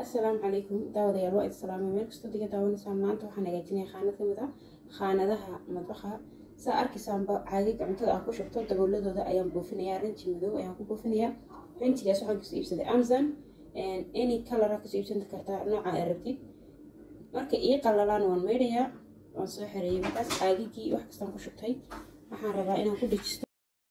assalaamu calaykum daawadayaal waa idin salaamay meel kastoo diga daawanaysaan maanta waxaan hagaajinayaa khaanad ka mid ah khaanadaha madbaxa saa arkaysaanba caagaga cuntada aan ku shubto dabooladooda ayaan buufinayaa rinji madow ayaan ku buufinayaa rinjigaas waxaan kasoo iibsaday amazon any color kasoo iibsan kartaa nooca ay rabtid marka ii qalalaan waan maydhayaa waan soo xereeyay markaas caagagii wax kastaan ku shubtay waxaan rabaa inaan ku dejisto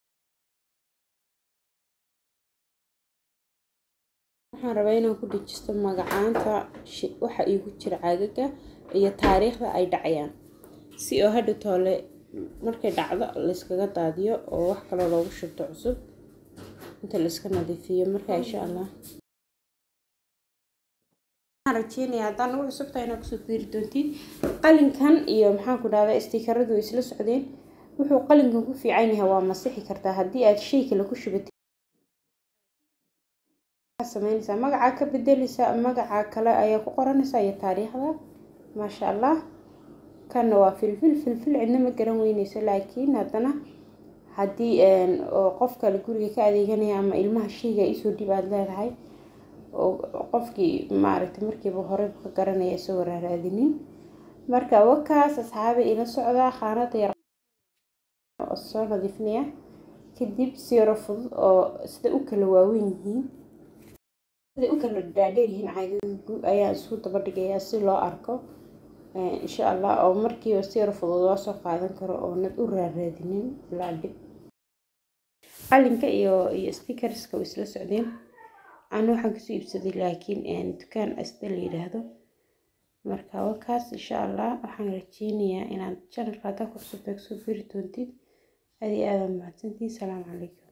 waxaan rabaa inaan ku dejisto magacaanta waxa iigu jira caagaga iyo taariikhda ay dhacayaan si oo hadha toole markay dhacdo layskaga daadiyo oo wax kaloo loogu shubto cusub inta layska nadiifiyo marka insha allah waxaan rajeynaya haddaan ugu cusubtahay inaad kusoo fiiri doontid qalinkan iyo maxaan ku dhahdaa stiikaradu way isla socdeen wuxuu qalinkan ku fiican yahay waa masixi kartaa haddii aad shay kale ku shubatid sameynaysaa magacaa ka bedeleysaa magacaa kale ayaa ku qoranaysaa iyo taariikhda maasha allah kanna waa filfil filfil cidna ma garan weyneyso laakiin haddana haddii oo qof kale guriga ka adeeganaya ama ilmaha shayga isoo dhib aada leedahay oo qofkii maaragtay markiiba horeyba ka garanaya isagoo raaraadinin marka wakaas asxaabi ila socdaa khaanada yar soo nadiifinaya kadib siro fudud oo sida u kala waaweyn yihiin siday u kala dhaadheer yihiin caagagu ayaan isku daba dhigayaa si loo arko insha allah oo markiiba siro fudud loo soo qaadan karo oonad u raaraadinin ilaa dhib qalinka iyo iyo stickerska way isla socdeen anu waxaan kasoo iibsaday laakiin dukaan asta la yidhaahdo marka wakaas insha allah waxaan rajeynayaa inaad channelka haddaa ku cusubtaa kasoo biri doontid aad iyo aada mahadsantihin salaamu calaykum